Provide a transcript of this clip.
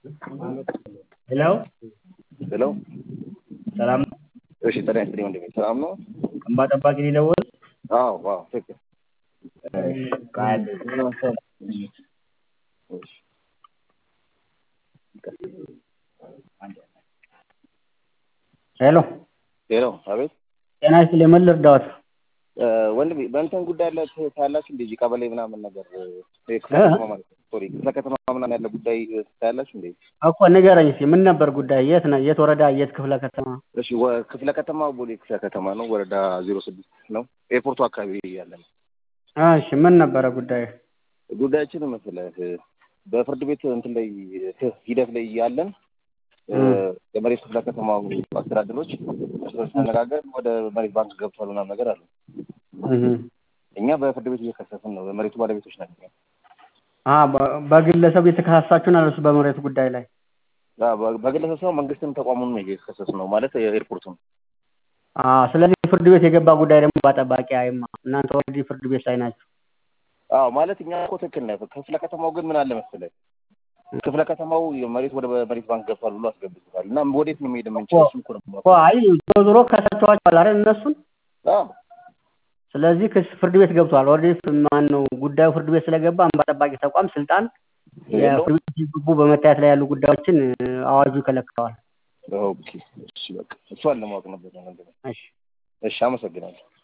ሄሎ ሄሎ ሰላም ነው? እሺ ጤና ይስጥልኝ ወንድሜ ሰላም ነው? እንባ ጠባቂ ሊደውል አዎ አዎ ትክክል ቃል እሺ ሄሎ ሄሎ አቤት ጤና ይስጥልኝ ምን ልርዳዎት? እ ወንድሜ በእንትን ጉዳይ ላይ ታያላችሁ እንደ እዚህ ቀበሌ ምናምን ነገር እ ክፍለ ከተማ ማለት ነው ሶሪ ክፍለ ከተማ ምናምን ያለ ጉዳይ ታያላችሁ እንዴ? እኮ ንገረኝ እስኪ ምን ነበር ጉዳይ? የት ነው? የት ወረዳ? የት ክፍለ ከተማ? እሺ ወ- ክፍለ ከተማ ቦሌ ክፍለ ከተማ ነው ወረዳ ዜሮ ስድስት ነው ኤርፖርቱ አካባቢ ያለ ነው። እሺ ምን ነበረ ጉዳይ? ጉዳያችን መሰለህ በፍርድ ቤት እንትን ላይ ሂደት ላይ እያለን እ የመሬት ክፍለ ከተማው አስተዳደሮች እርስ በርስ ተነጋገር ወደ መሬት ባንክ ገብቷል ምናምን ነገር አለ። እህ እኛ በፍርድ ቤት እየከሰስን ነው። በመሬቱ ባለቤቶች ናቸው። አ በ- በግለሰብ የተከሳሳችሁ ናችሁ በመሬት ጉዳይ ላይ? አ በ- በግለሰብ ሰው መንግስትን ተቋሙን ነው እየከሰስ ነው ማለት የኤርፖርቱን አ ስለዚህ ፍርድ ቤት የገባ ጉዳይ ደግሞ በጠባቂ አይማ እናንተ ኦልሬዲ ፍርድ ቤት ላይ ናችሁ። አዎ ማለት እኛ እኮ ትክክል ነህ። ክፍለ ከተማው ግን ምን አለ መሰለህ ክፍለ ከተማው መሬት ወደ መሬት ባንክ ገብቷል ብሎ አስገብቶታል እና ወዴት ነው መሄድ የምንችለው? እሱን እኮ ነው እኮ የማውቀው። አይ ዞሮ ዞሮ ከሳቸዋቸዋል አይደል እነሱን? አዎ ስለዚህ ክስ ፍርድ ቤት ገብቷል። ኦልሬዲ ማን ነው ጉዳዩ ፍርድ ቤት ስለገባ እንባ ጠባቂ ተቋም ስልጣን የለውም? የፍርድ ቤት ሲገቡ በመታየት ላይ ያሉ ጉዳዮችን እ፣ አዋጁ ይከለክለዋል። ኦኬ እሺ በቃ እሷን ለማወቅ ነበር። እሺ እሺ አመሰግናለሁ።